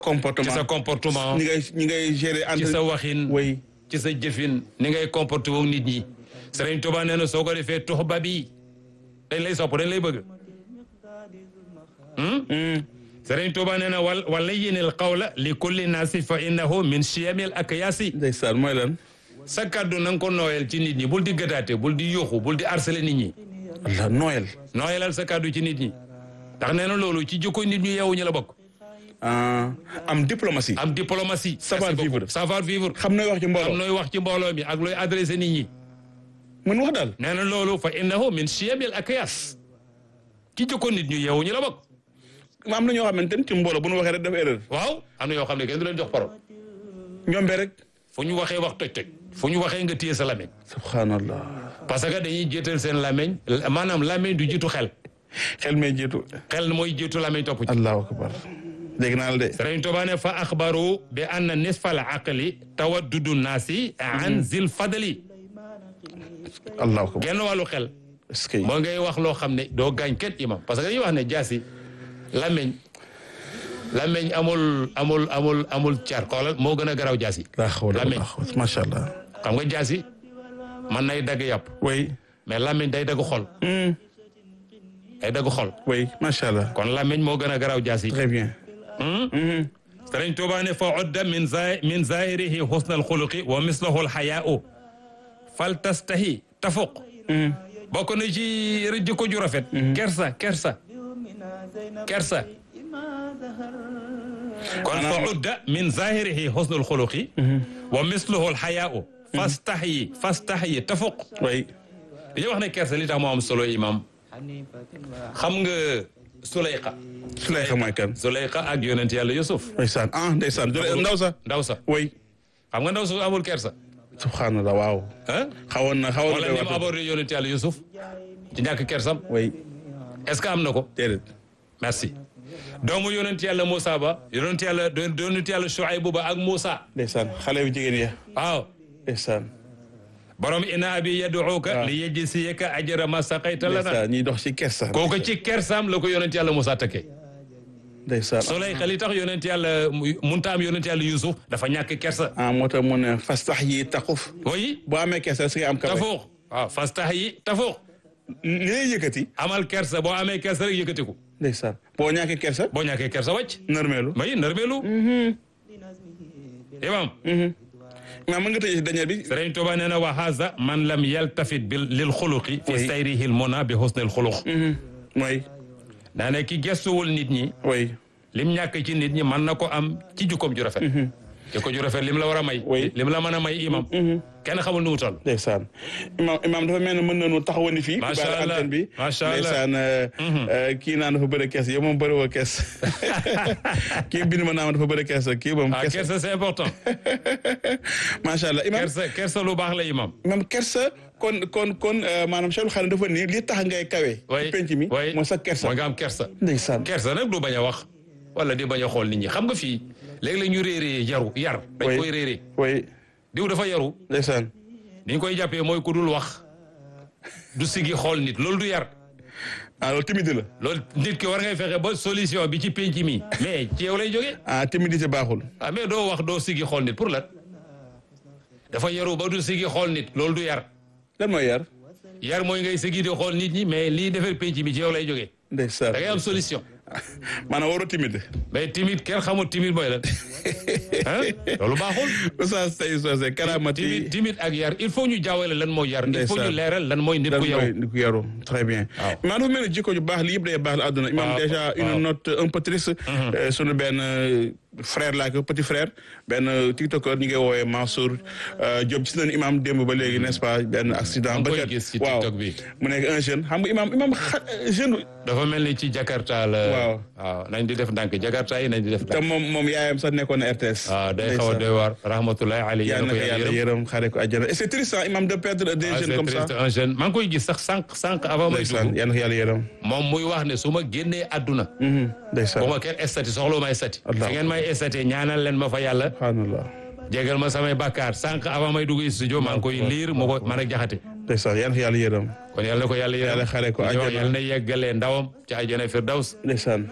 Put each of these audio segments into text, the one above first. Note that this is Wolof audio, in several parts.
comportement ci sa comportement ñi ngay ñi ngay gérer ci entre sa waxin oui ci sa jëfin ni ngay comporté wu nit ñi Sëriñ Tuubaa nee na soo ko defee tux ba bi dañ lay sopp dañ lay bëgg Hmm. Sëriñ Tuubaa nee na wal wala yinil qawla li kulli naasi fa innahu min chiyamil akyaasi ndeysaan mooy lan sa kàddu na nga ko nooyal ci nit ñi bul di gëtaate bul di yuuxu bul di harceler nit ñi Allah Noël nooyalal sa kàddu ci nit ñi ndax nee na loolu ci jikko nit ñu yeewu ñu la bokk ah, am diplomatie am diplomatie Savoir Merci beaucoup. vivre. savoir vivre xam nooy wax ci am mbooloo nooy wax ci mbooloo mi ak looy adressé nit ñi mën wax daal nee na loolu fa innahu min chiyamil akyaas ci jikko nit ñu yeewu ñu la bokk am na ñoo xamante ni ci mbooloo bu nu waxee rek def erreur waaw am na yoo xam ne kenn du leen jox parole ñombe rek fu ñu waxee wax toj toj fu ñu waxee nga téye sa lameñ subhanallah parce que dañuy jiital seen lameñ maanaam lameñ du jiitu xel xel may jiitu xel mooy jiitu lameñ topp ci allahu akbar dégg naa la de Sëriñ Tuubaa ne fa axbaru bi anna nisfal aqli tawaddudu naasi an zil fadli allahu akbar genn wàllu xel est-ce que moo ngay wax loo xam ne doo gaañ kenn imam parce que dañuy wax ne jaasi lameñ lameñ amul amul amul amul car xoolal moo gën a garaaw jaasi laa xawla Lameñ. wala xawla macha allah xam nga jaasi man nay dagg yàpp oui mais lameñ day dagg xol Hmm. day dagg xol oui macha allah kon lameñ moo gën a garaaw jaasi très bien Mhm. Sëriñ Tuubaa ne fa udda min za min zahirihi husna alxuluqi wa mislahu alxayaau fal tastahi tafuq Mhm. bokk na ci jikko ju rafet kersa kersa kersa kon fa udda min zahirihi husna alxuluqi wa mislahu alxayaau fastahyi fastahyi tafuq oui dañuy wax ne kersa li tax moo am solo imam xam nga Suleyqa Suleyxa mooy kan Suleyqa ak yonent yàlla Yusuf ndeysaan ah ndeysaan jole ndaw sa ndaw sa oui xam nga ndaw su amul kersa subhanallah waaw ah xawoon na xawoon wala na ni koy mu wax abordé yonent yàlla Yusuf ci ñàkk kersam oui est-ce que am na ko déedéet merci doomu yonent yàlla Moussa ba yonent yàlla yonent yàlla Shuaybu ba ak Moussa ndeysaan xale yu jigéen ya waaw ndeysaan borom ina abi yad'uka li yajziyaka ajra ma saqayta lana ndeysaan ñiy dox ci kersa kooku ci kersam la ko yonent yàlla Moussa takkee ndeysaan Suleyxa li tax yonent yàlla munta am yonent yàlla Yusuf dafa ñàkk kersa ah moo tax mu ne fas tax yi taxuf oui boo amee kersa si nga am kawe tafuux waaw fastahyi tafuux li lay yëkkati amal kersa boo amee kersa rek yëkkatiku ndeysaan boo ñàkkee kersa boo ñàkkee kersa wàcc nërmeelu may nërmeelu imam maa mën nga tëjee si dernier bi Sëriñ Tuuba nee na wa haza man lam yaltafit bil lil xuluqi fi Oui. sayrihi l muna bi husnil xuluq mooy daa ne ki gestuwul nit ñi oui lim ñàkk ci nit ñi mën na ko am ci jukkoom ju rafet jikko ju rafet lim la war a may Oui. lim la mën a may imam kenn xamul nu mu toll ndeysaan imaam imaam dafa mel ne mën nañu taxawandi fii Macha baal Allah. antenne bi Macha Allah. ndeysaan euh, euh, kii naan dafa bëri kees yow moom bëri woo kees kii bind ma naan dafa bëri kees kii moom ah kees kersa c'est important macha allah imaam kersa kersa lu baax la imam imaam kersa kon kon kon euh, maanaam Cheikhul Khadim dafa nii li tax ngay kawe way ci penc mi way mooy sa kersa mooy nga am kersa ndeysaan kersa nag du bañ a wax wala di bañ a xool nit ñi xam nga fii léeg-léeg ñu réeree yaru yar dañ Oui. koy réeree oui diw dafa yaru ndeysaan ni ñu koy jàppee mooy ku dul wax du sigi xool nit loolu du yar ah loolu timide la loolu nit ki war ngay fexe ba solution bi ci penc mi mais ci yow lay jógee ah timidité baaxul ah mais doo wax doo sigi xool nit pour lan dafa yaru ba du sigi xool nit loolu du yar lan mooy yar yar mooy ngay sigi di xool nit ñi mais lii defar penc mi ci yow lay jógee ndeysaan da ngay am solution maanaam waroo timide mais timide kenn xamul timide mooy lan ah loolu baaxul Oustaz Tay Socé karamati timide timide ak yar il faut ñu jaawale lan mooy yar il faut Ndeysaan. ñu leeral lan mooy nit lan ku mooy yaru ni ku yaru très bien Waaw. maa dafa mel ne jikko ju baax li yëpp day baax la àdduna imam Waaw, déjà waaw. une note un peu triste euh, sunu benn euh, frère laa ko petit frère benn euh, tiktoker ñu ngi woowee Mansour euh, Diop gis nañu imam démb ba léegi n'est-ce pas benn accident ngi koy kat- gis ci waaw TikTok bi. mu nekk un jeune xam nga imam imam xa- jeune dafa mel ni ci Jakarta la Waaw. waaw nañ di def ndànk Jakarta yi nañ di def te ndànk moom moom yaayam sax nekkoon na RTS waaw day xaw a doy waar rahmatullahi alayhi yàlla na ko yàlla yàlla yërëm yërëm xaare ko àjjana et c'est triste hein, imam de perdre des ah jeunes c'est comme ça triste un jeune maa ngi koy gis sax sànq sànq avant may ndeysaan dugg yàlla na ko yàlla yërëm moom muy wax ne su ma génnee àdduna Mhm, ndeysaan bu ma kenn estati soxla ma estati Allah. fi ngeen may estati ñaanal leen ma fa yàlla subhanallah jégal ma samay bàkkaar sànq avant may dugg studio maa ngi koy liir mu ko man ak jaxate ndeysaan yàlla na ko yàlla yërëm kon yàlla na ko yàlla yërëm Yàlla xare ko di wax àjjana. yàlla na yeggalee ndawam ci àjjana firdaws ndeysaan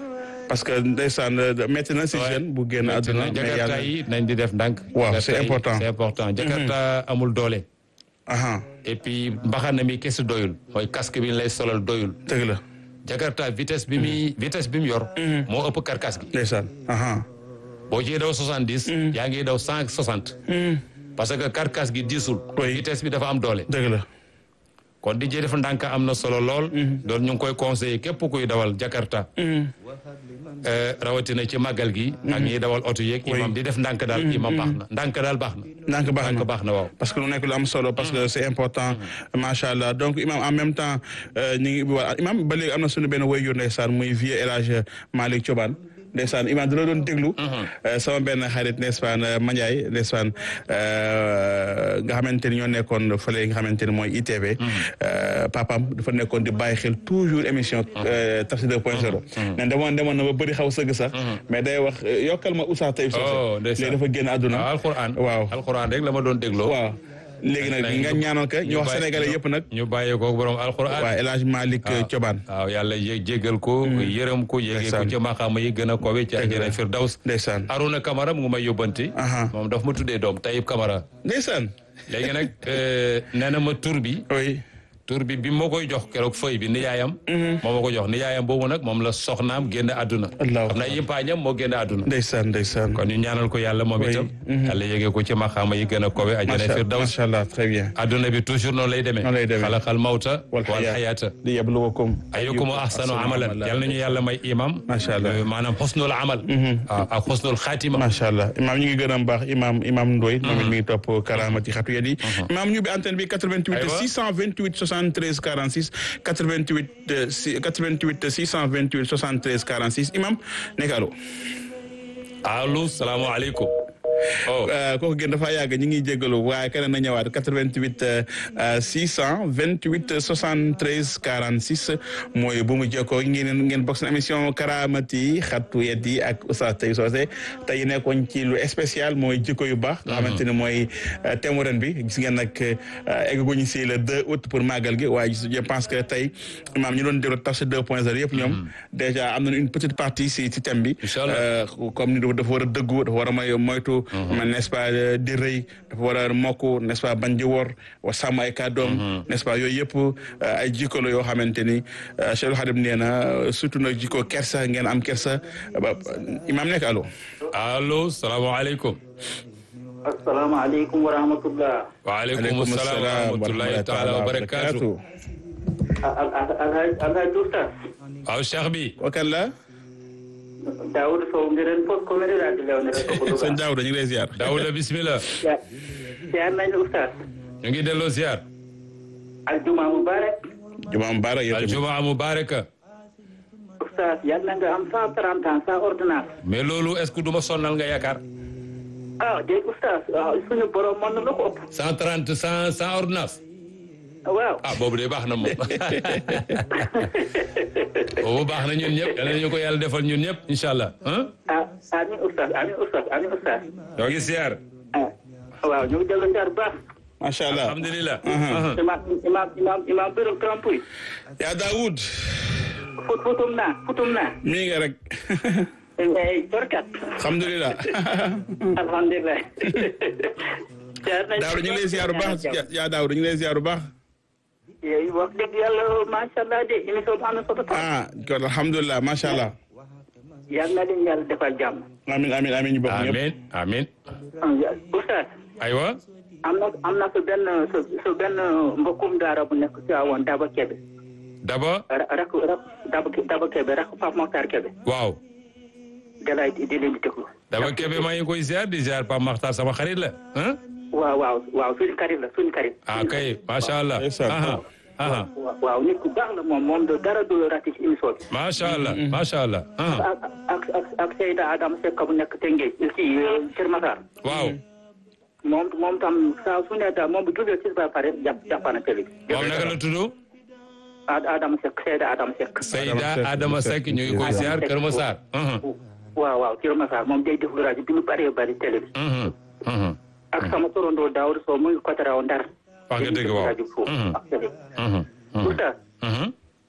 parce que ndeysaan métti na si jeune bu génn àdduna mais jakarta yàlla yi nañ di def ndànk Waaw, Jakarta c'est yi, important. c'est important jakarta amul doole aha et puis mbaxana mi kese doyul mooy casque bi ñu lay solal doyul dëgg la jakarta vitesse bi muy vitesse bi mu yor moo ëpp karkas gi ndeysaan aha boo ciy daw soixante dix yaa ngi daw cent soixante parce que karkas gi diisul Oui. vitesse bi dafa am doole dëgg la kon di jee def ndànk am na solo lool doon ñu ngi koy conseiller képp kuy dawal jakarta Eh, rawatina ci màggal gi ak ñiy dawal oto yeeg imam di def ndànk daal imam baax na ndànk daal baax na ndànk baax na ndànk baax na waaw parce que lu nekk lu am solo parce que c'est important macha allah donc imam en même temps euh, ñu ngi ubbi waat imam ba léegi am na suñu benn waajur ndeysaan muy vieux El Hadj Malick Thioban ndeysaan imam dina doon déglu euh, sama benn xarit n'est-ce pas Mandiaye n'est-ce pas euh, nga xamante ni ñoo nekkoon fële nga xamante ni mooy ITV euh, papam dafa nekkoon di bàyyi xel toujours émission euh, Tafsir 2.0 ne demoon demoon na ba bëri xaw sëgg sax mais day wax euh, yokkal ma Oustaz Taïb Oh, Socé ndeysaan. léegi dafa génn àdduna waaw alxuraan waaw alxuraan rek la ma doon dégloo waaw léegi nag nga ñaanal ko ñu wax bàyyi- sénégalais yëpp nag ñu bàyyee ko borom alxuraan waaw El Hadj Malick Thioban waaw yàlla yé jéggal ko yërëm ko yéegee ko Ndeysaan. ci maxaama yi gën a kowe ci àjjana firdaws ndeysaan Aruna Camara mu ngi may yóbbanti Aha. moom daf ma tuddee doom Tayib Camara ndeysaan léegi nag eh, nee na ma tur bi oui tur bi bi ma koy jox keroog feuille bi ni yaayam moo ma ko jox ni yaayam boobu nag moom la soxnaam génn àdduna Allahu xam naa yimpaañam moo génn àdduna ndeysaan ndeysaan kon ñu ñaanal ko yàlla moom Oui. itam yàlla yéegee ko ci maxaama yi gën a kowe àjjana macha firdaws macha allah très bien àdduna bi toujours noonu lay demee Noonu lay demee. xalaqal mawta wal wal xayaat xayaata li yabluwakum ayyukum ahsanu amalan yal nañu yàlla may imam Macha allah. Euh, maanaam xusnul amal waaw ak xusnul xaatima macha allah imaam ñu ngi gën a baax imaam imaam Ndoye moom it mi ngi topp karaamati xatu yet yi imaam ñu bi antenne bi 88 Aywa. 628 73 46 88 euh, si- 88 628 73 46 imaam nekk allo allo salaamaaleykum oh kooku gën dafa yàgg ñu ngi jégalu waaye keneen na ñëwaat 88 euh, 628 73 46 mooy bu mu jokkoo ngeen ngeen bokk seen émission karaamati xattu yet yi ak Oustaz Taïb Socé tey nekkoon ci lu spécial mooy jikko yu baax. nga xamante ne mooy euh, thème mu ren bi gis ngeen nag euh, eggaguñu si le 2 août pour màggal gi waaye je pense que tey maam ñu doon déglu Tafsir 2.0 yëpp ñoom déjà am nañu une petite partie si ci thème bi. Inch'Allah. Euh, comme ni dafa war a dëggu dafa war a may moytu. man n'est-ce pas euh, di rëy dafa war a mokk n'est-ce pas bañ di wor wa sàmm ay kàddoom. n'est-ce pas yooyu yëpp euh, ay jikko la yoo xamante ni euh, Cheikh Khadim nee na euh, surtout nag jikko kersa ngeen am kersa ba imaam nekk allo. allo salaamaaleykum asalaamaaleykum wa rahmatullah. waaleykum salaam wa rahmatullahi taala wa barakaatu al al alhaaj alhaaj Oustaz. waaw cheikh bi wakan la Daoud Sow ngeen fof ko mere raadi lewne rek ko sëñ duga. Daouda ñu ngi lay ziar. daawuda bismillah Siyaar nañu Oustaz. ñu ngi delloo ziar Aljuma mubarak. jumaa mubarak yow tamit. aljumaa mubaraka Oustaz yal na nga am cent trente ans sans ordonnance. mais loolu est-ce que du ma sonnal nga yaakaar ah dégg Oustaz waaw suñu borom mën na la ko ëpp. cent trente sans sans ordonnance waaw. ah boobu de baax na moom boobu baax na ñun ñëpp yal nañu ko yàlla defal ñun ñëpp incha allah ah ah amiin Oustaz amiin Oustaz amiin Oustaz. ñoo ngi ziar ah waaw ñu ngi dellu siyaar bu baax. macha allah. alhamdulilah imaam imaam imaam imaam Birame Trampoy. yaa Daoud. fut futum naa futum naa. mii nga rek. eh jorkat. alhamdulilah. alhamdulilah. siyaar nañu Daouda ñu ngi lay ziar bu baax yaa Daouda ñu ngi lay ziar bu baax. yooyu wax dëgg yàlla macha allah de émission bi am na solo trop. ah kon alhamdulilah macha allah. yal na leen yàlla defal jàmm. amin amin amin ñu bokk ñëpp. amin amin Oustaz aywa am na am na su benn su su benn mbokkum daara bu nekk ci awoon Daba Kebe daba ra rak rak Daba Daba Kebe rak Pape Mokhtar Kebe waaw dalay di leen di déglu. daba kebe maa ngi koy ziar di ziar Pape Makhtar sama xarit la ah waaw waaw waaw suñu karit la suñu karit. ah kay macha allah Ndeysaan. aha aha waaw waaw nit ku baax la moom moom de dara du rati ci émission bi. macha allah macha allah aha ak ak ak ak Seyda Adama Seck bu nekk Tëngéej ci Kër Massar. waaw moom moom tam saa su ne daal moom bu jógee ci ba pare jàpp jàppana télé bi. moom naka la tudd Ad Adama Seck Seyda Adama Seck. Seyda Adama Seck ñu ngi koy ziar Kër Massar aha waaw waaw Kër Massar moom day déglu rajo bi lu bëree bëri télé bi. mhm mhm ak sama torondoo Daoud Sow mu ngi Kotaraw Ndar. wax nga dëgg waaw rajo foofu Mhm. ak télé. mhm mhm Oustaz mhm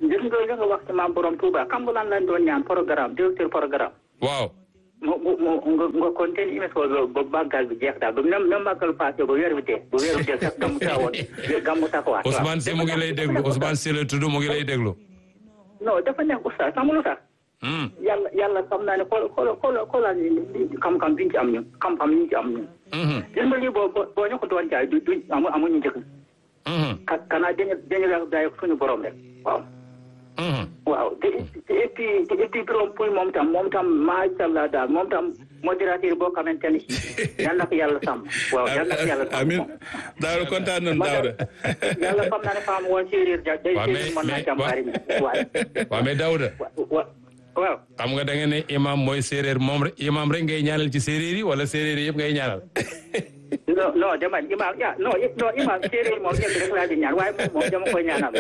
gis nga li nga wax ci maam borom Touba xam nga lan lañ doon ñaan programme directeur programme. waaw mu mu mu nga nga continué émission ba ba màggal bi jeex daal ba même même màggal passé ba weer bi dee ba weer bi dee sax gamu taawoon gamu takkuwaat. waaw Ousmane si mu ngi lay déglu Ousmane si la tudd mu ngi lay déglu non dafa nekk oustaz xam nga lu tax. Hmm. yàlla yàlla xam naa ne xool xool xool xoolal ni li- xam-xam bi ñu ci am ñun xam-xam yi ñu ci am ñun. Mhm. gis nga lii boo boo boo ñu ko doon jaay du du amu amuñu njëkk. Mhm. ka kanaa dañu dañu la daay suñu borom rek waaw. Mhm. waaw te te et puis te et puis borom puy moom tam moom tam macha allah daal moom tam modérateur boo xamante ni yal na ko yàlla sàmm. waaw yal na ko yàlla sàmm. amin Daouda kontaan nañu Daouda yàlla xam naa ne femme woon séeréer ja day Waaw, séeréer mais- mën naa mais- jàmbaari mi waaye waaw mais Daouda wa waaw xam nga da nga ne imam mooy séeréer moom rek imam rek ngay ñaanal ci séeréer yi wala séeréer yi yëpp ngay ñaanal non non dama imaam ya non non imaam séeréer moom ñëpp rek laa di ñaan waaye moom moom dama koy ñaanal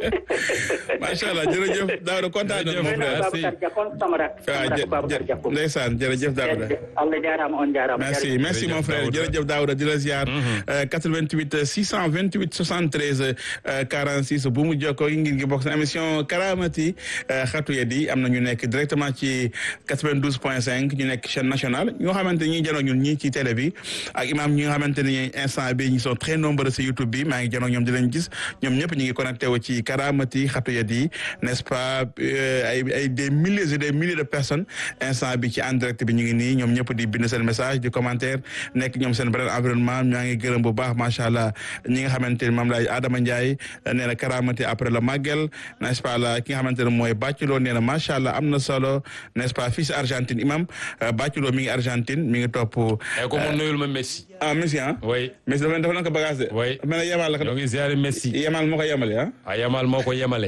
macha allah jërëjëf Daouda kontaan nañu mon Jërëjëf. frère Babacar Dia kon sama rak waaw sama jë rak Babacar Dia jë ndeysaan jërëjëf Daouda Allah jaaraama on jaaraama merci jërëjëf. merci mon Jërëjëf frère Daouda. jërëjëf Daouda di la ziar. 88 628 73 euh, 46 bu mu jokkoo yi ngir ngi bokk seen émission Karamati euh, xatu yedi am na ñu nekk directement ci 92 point 5 ñu nekk chaîne nationale ñoo xamante ni ñuy janoo ñun ñii ci télé bi ak imam ñi nga xamante ni instant bi ñu sont très nombreux ci YouTube bi maa ngi janoo ñoom di leen gis ñoom ñëpp ñu ngi connecté wu ci Karamati xatu yedi n'est-ce pas euh, ay ay des milliers et des milliers de personnes instant bi ci en direct bi ñu ngi nii ñoom ñëpp di bind seen message di commentaire nekk ñoom seen beneen environnement ñaa ngi gërëm bu baax macha allah ñi nga xamante ni moom laay Adama Ndiaye nee na karamati après le màggal n'est-ce pas la ki nga xamante ne mooy Bàcculoo nee na macha allah am na solo n'est-ce pas fii si Argentine imam Bàcculoo mi ngi Argentine mi ngi topp ay ko mu nuyul ma Messi ah Messi ah way Messi dafa dafa na ko bagage de Oui. mel ne yemal la ko ñoo ngi ziare Messi yemal moo ko yemale ah a yamal moo ko yemale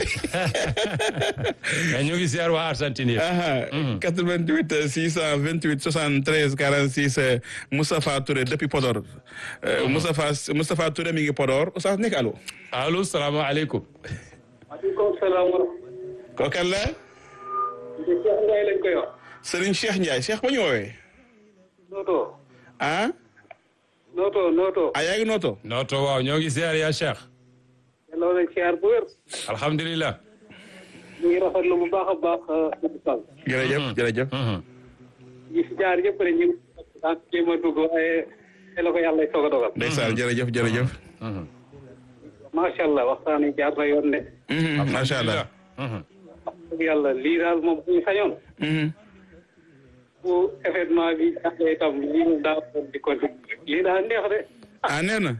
mais ñu ngi ziar waa Argentine yi aha 88 628 73 46 euh, Moustapha Touré depuis Podor Euh, Moustapha Moustapha Touré mi ngi Podor Oustaz nekk allo allo salaamaaleykum maaleykum salaam wa kooku kan la Cheikh Ndiaye lañ koy wax. Serigne Cheikh Ndiaye Cheikh ba ñu woowee Noto ah Noto Noto. ah yaa ngi nooto nooto waaw ñoo ngi ziar yaa Cheikh yàlla nañ siyaar bu wér. alhamdulilah ñu ngi rafetlu bu baax a baax Abdou Sall. jërëjëf jërëjëf Mhm. ñi fi jaar yëpp rek ñu ngi daan jéem a dugg waaye te la ko yàlla soog a dogal. ndeysaan jërëjëf jërëjëf Mhm. macha allah waxtaan yi jaar na yoon de. Mhm, macha allah Mhm. wax dëgg yàlla lii daal moom bu ñu sañoon. Mhm. bu événement bi jàppee itam lii mu daa doon di continuer. lii daal neex de. ah nee na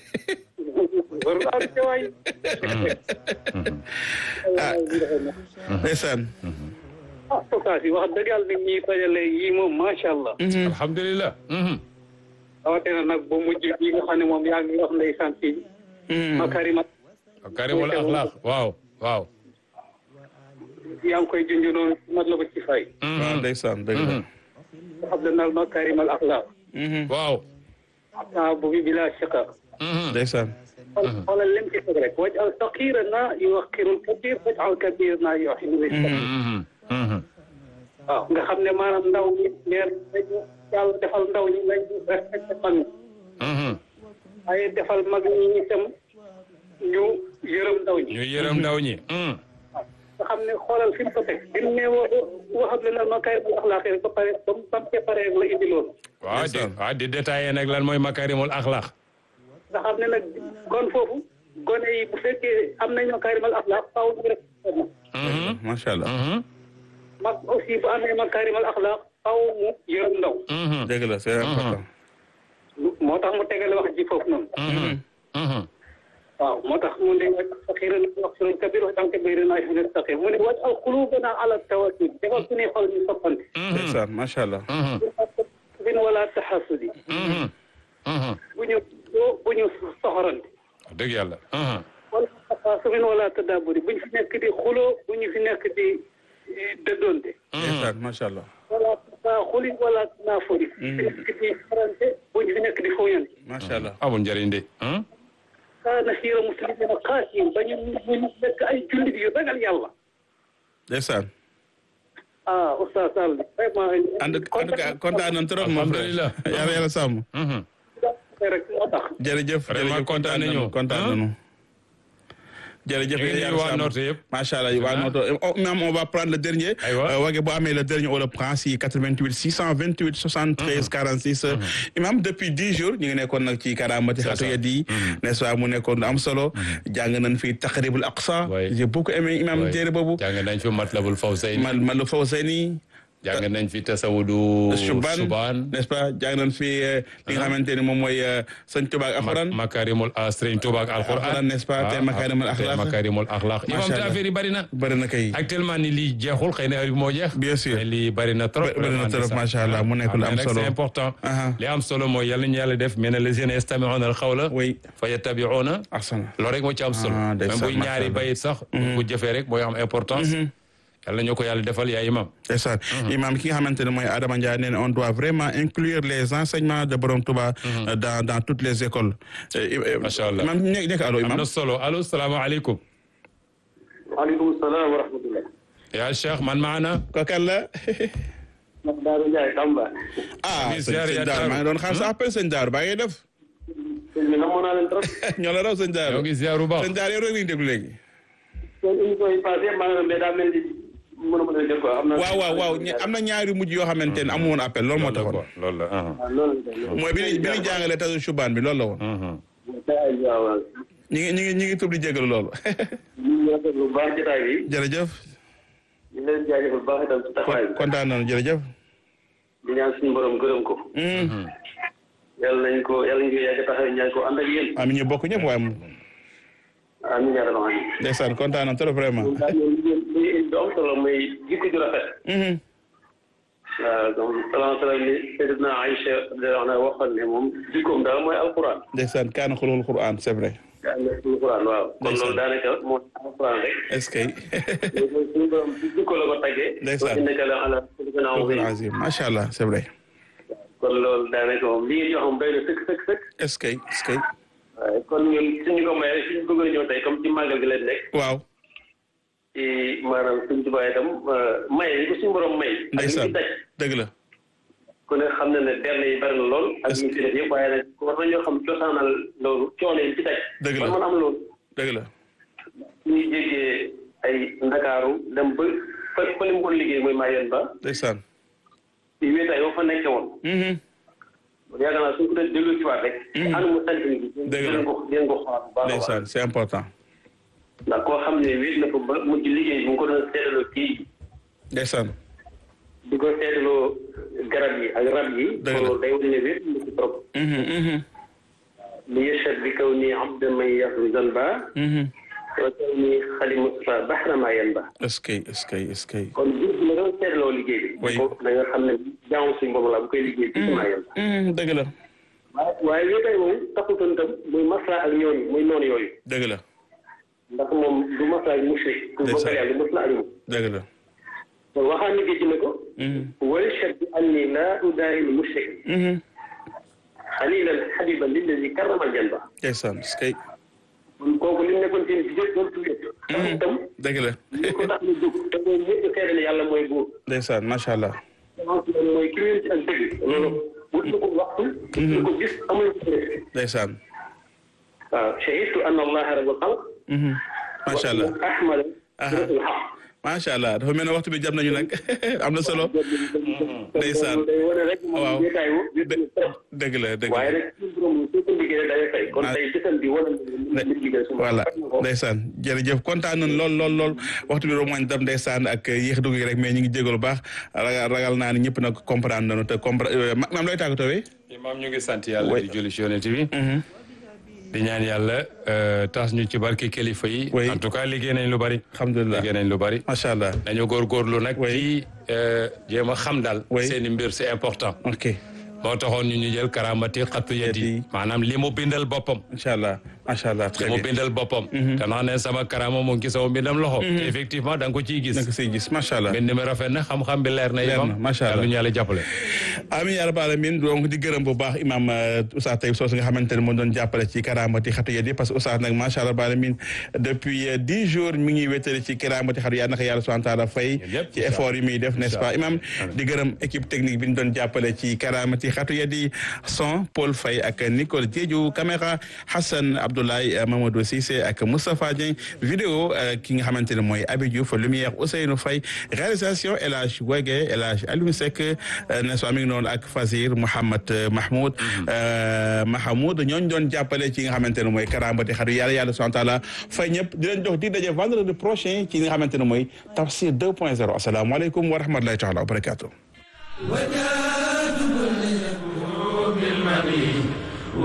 war naa di waay. ah ndeysaan ah sokaas yi wax dëgg yàlla nit ñi dajale yii moom macha allah. alhamdulilah Mhm. rawatina nag bu mujj bi nga xam ne moom yaa ngi wax ndeysaan ci Mhm. makarima karimul axlaq waaw waaw yaa ngi koy junj noonu mat la ko ci fay. waaw ndeysaan dëgg la xam ne nal makarimal axlaaq Mhm. waaw saabu bi bila shiqa Mhm. ndeysaan xoolal lim ci teg rek waj al saqira na yuwaqirul kabir waj al kabir na yuxinu Mhm. Mhm. waaw nga xam ne maanaam ndaw ñi leer dañu yàlla defal ndaw ñi nañ respecté mag ñi Mhm. waaye defal mag ñi itam ñu yërëm ndaw ñi ñu yërëm ndaw ñi Mhm. nga xam ne xoolal fi mu ko teg bi mu ne wa waxam ne nal makarimal axlaaq rek ba pare ba mu ba mu ca paree la indi loolu waaw di Ndeysaan. waaw di détaillé nag lan mooy makarimul axlaq nga xam ne nag kon foofu gone yi bu fekkee am nañ makarimal axlaaq faaw ñu respecté mag Mhm. macha allah Mhm. mag aussi bu amee makarimal axlaaq faaw mu yërëm ndaw Mhm. dëgg la c'est important moo tax mu tegale wax ji foofu noonu Mhm. Mhm. waaw moo tax mu ne waj saxira na wax suñu kabir wax tanke bayri naa fi saqir mu ne waj al qulubana ala tawakkul defal suñuy xol ñu soppante ndeysaan macha allah Mhm. bin wala taxasudi Mhm. Mhm. bu ñu bu ñu soxorante wax dëgg yàlla Mhm. wala taxasubin wala tadaburi bu ñu fi nekk di xuloo bu ñu fi nekk di eh, dëddoonte ndeysaan macha allah wala taxuli wala naafuri fi nekk di farante bu ñu fi nekk di fooyante macha allah amul njëriñ de Mhm. kaana siira muslimina xaasiin ba ñu bu ñu nekk ay jullit yu ragal yàlla ndeysaan ah oustaz Sall vraiment. en tout en tout cas kontaan nañ trop mon frère Alhamdulillah. yàlla yàlla sàmm Mhm. rek moo tax. jërëjëf Vraiment jërëjëf kontaan nañu. kontaan Hein? nañu jërëjëf ñu ngi nuyu waa Nooto yëpp. macha allah waa Nooto oh imam on va prendre le dernier. Aywa. wage boo amee le dernier on le prend si 88 628 73 46. imam depuis dix jours ñu ngi nekkoon nag ci karamati xatu yadi n'est-ce pas mu nekkoon lu am solo. jàng nañ fi taqribul aqsa. Oui. j'ai beaucoup aimé imam téere boobu. jàng nañ fi Matlabul Fawzayni man man lu Fawzayni. jàng nañ fi tasawudu Subaan subaan n'est-ce pas jàng nañ fi eh, li nga xamante ni moom mooy eh, sëñ Tuubaa ak alxuraan. makarimul Sëriñ Tuubaa ak alquran Alquran, n'est-ce pas? te makarimul axlaq. makarimul axlaq imam te Allah. affaire yi bari na bëri na kay. actuellement ni lii jeexul xëy na heure bi moo jeex Bien sûr. mais lii bari na trop Bari- bari na vraiment, trop, ndeysaan. macha Allah, mu nekk lu Ah, am mais nag solo. c'est important Aha. li am solo mooy yàlla ñu yàlla def mais ne les jeunes yastami'una al-qawla oui fa yattabi'una ahsan loolu rek moo ci am solo Ah, même ndeysaan, buy macha ñaari Allah. bayit sax bu jëfee rek mooy am importance yàlla ñu ko yàlla defal yaa imam ndeysaan imam ki nga xamante ne mooy Adama Ndiaye nee na on doit vraiment inclure les enseignements de Borom Touba euh, dans dans toutes les écoles Euh, euh, Macha Allah. imam nekk nekk allo am imam na solo allo salaamaaleykum waaleykum salaam wa rahmatullah. yaa cheikh man maana ko kan la ndax Daaru Ndiaye Tamba. ah Ami sëñ ziar sëñ ya Daaru Daaru. maa ngi doon xaar sa appel sëñ Daaru baa ngi def sëñ bi namoon naa leen trop. ñoo la raw sëñ Daaru ñoo ngi ziaru baax sëñ Daaru yow rek lañu déglu léegi seen émission yi passé maa ngi leen mais daa mel ni mënu ma leen jot quoi. am na waaw waaw waaw ña- am na ñaari mujj yoo xamante ne amu woon appel loolu moo loolu la taxoon quoi loolu la ah. waaw loolu la loolu mooy bi ñu bi ñu jàngalee tasu subaan bi loolu la woon Mhm. la. waaw waaw. ñi ngi ñi ngi ñi ngi tub di jégalu loolu ñu ngi rafetlu bu baax jotaay bi. jërëjëf ñu ngi leen jaajëfal bu baax itam ci taxawaay bi. kontaan nañu jërëjëf di ñaan suñu borom gërëm ko. Mm. yàlla nañ ko yàlla nañ ko yàgg taxawee ñaan ko ànd ak yéen. am ñu bokk ñëpp waaye moom amiin yaa rabbal aalamiin. ndeysaan kontaan nañu trop vraiment ñun daal ñoom li ngeen li ngeen di am solo mooy jikko ju rafet. Mhm. waaw donc salaam salaam ni Seydina Aïcha radiyallaahu anha waxoon ne moom jikkoom daal mooy alquran. ndeysaan kaana xulul Qur'an c'est vrai yaa ngi nekk alquran waaw. kon Ndeysaan. loolu daanaka mooy alquran rek. est-ce que léegi suñu borom ci jikko la ko taggee. Ndeysaan. wa innaka la ala xuluqin Qur'an aziim. azim macha allah c'est vrai kon loolu daanaka moom li ngeen di wax moom doy na sëkk sëkk sëkk. est-ce que est-ce que waaye kon ñun suñu ko mayee suñu bëgg a ñëw tey comme ci màggal gi leen nekk. waaw ci maanaam suñu tubaab itam maye yi ko suñu borom may. ak li ndeysaan ci daj. dëgg la ku ne xam na ne berne yi bari na lool. ak Est-ce ñu ci def yëpp waaye nag war nañoo xam cosaanal loolu coono yi ci daj. Dëgg la. man man am loolu. dëgg la ñuy jéggee ay ndakaaru dem ba fa fa li mu doon liggéey mooy Mayenne ba. ndeysaan ci wéetaay ba fa nekkee woon. Mhm. yaakaar naa suñ ko doon déglu ci waat rek. anu mu sant bi. Dëgg la. dinañ ko dinañ ko xoolaat bu baax a baax. ndeysaan c'est important ndax koo xam ne wéet na ko ba mujj liggéey bi mu ko doon seetaloo kii ndeysaan di ko seetaloo garab yi ak rab yi. Dëgg la. loolu day wane ne wéet na ci trop. Mhm, mhm, li yashhad bi kaw nii abda man yaxlu zanba mhm. wa kaw nii xali Mustafa baxra ma yanba est-ce que est-ce que est-ce que kon jur gi la doon seetaloo liggéey bi. Oui. ko da nga xam ne jaamu suñu borom la bu koy liggéey ci ma yanba. Mhm, dëgg la waaye waaye wéetaay moom taxutoon tam muy masla ak ñooñu muy noonu yooyu. dëgg la ndax moom du masla ak mushrik. ku Ndeysaan. bokkal yàlla du masla ak moom. dëgg la kon waxaan liggéey ci ne ko. Mhm, wal shad bi anni laa udaahil mushrik mhm. xalilan xabiban lillazi karramal janba ndeysaan est-ce que kon kooku li mu nekkoon seen ci jëf doon tuddee. ndax itam dëgg la li ko tax ñu jóg te mooy ñëpp seede ne yàlla mooy buur. ndeysaan macha allah semence bi mooy ki wér ci ak dëgg. loolu wut na ko waxtu. wut na ko gis amul ko def. ndeysaan waaw shahidtu anna allaha rabbul xalq. Mhm. macha allah wa ahmada Aha. rasul xaq. macha allah dafa mel ne waxtu bi jam nañu nag am na solo Ndeysaan. day wane rek moom Waaw. wéetaay wu wét na trop. dëgg la dëgg waaye la rek suñu borom su ko liggéeyee day fay. kon Ah. tey gisam bi wane na li liggéey suñu voilà borom faj na ko. ndeysaan jërëjëf kontaan nañ lool lool lool waxtu bi romañ dam ndeysaan ak yéex dugg gi rek mais ñu ngi jégalu baax ragal ragal naa ni ñëpp nag comprendre nañu te comprendre maam looy tàggatoo wi imam ñu ngi sant yàlla Oui. di julli ci yonent bi di ñaan yàlla euh, tas ñu ci barki kilifa yi Oui. en tout cas liggéey nañ lu bari alhamdulilah liggéey nañ lu bari macha allah nañu góorgóorlu nag Oui. ci euh, jéem a xam daal Oui. seeni mbir c'est important ok moo taxoon ñu ñu jël karamati xattu yet yi Yadi. maanaam li mu bindal boppam incha allah macha allah li très mu bien bindal boppam te naa ne sama karama mu ngi sama bindam loxo te effectivement da nga ko ciy gis naka siy gis macha allah mbind mi rafet na xam-xam bi leer na Leer imam na, macha Allah. yàlla ñu yàlla jàppale amin ya rabbal alamin donc di gërëm bu baax imam Oustaz Taïb Socé nga xamante ne moo doon jàppale ci karaamati xatu yedi parce que Oustaz nag macha allah rabbal alamin depuis euh, dix jours mi ngi wéttali ci karaamati xatu yàlla naka yàlla subhanahu wa taala fay Yëpp, ci effort yi muy def n'est-ce pas imam di gërëm équipe technique bi ñu doon jàppale ci karaamati xatu yedi son Paul Faye ak Nicole Diédiou caméra Hassan Abdou Abdoulaye Mamadou Cissé ak Moustapha Dieng vidéo ki nga xamante ne mooy Abi Diouf lumière Ousseynou Faye réalisation El Hadj Wege El Hadj Aliou Seck ne soo mi ngi noonu ak Fazir Mouhamad Mahmoud Mahamoud ñooñu doon jàppale ci nga xamante ne mooy karambati xaru yàlla yàlla subhanahu wa taala fay ñëpp di leen jox di daje vendredi prochain ci nga xamante ne mooy tafsir 2 point 0 asalaamaaleykum wa rahmatulahi taala wa barakatuh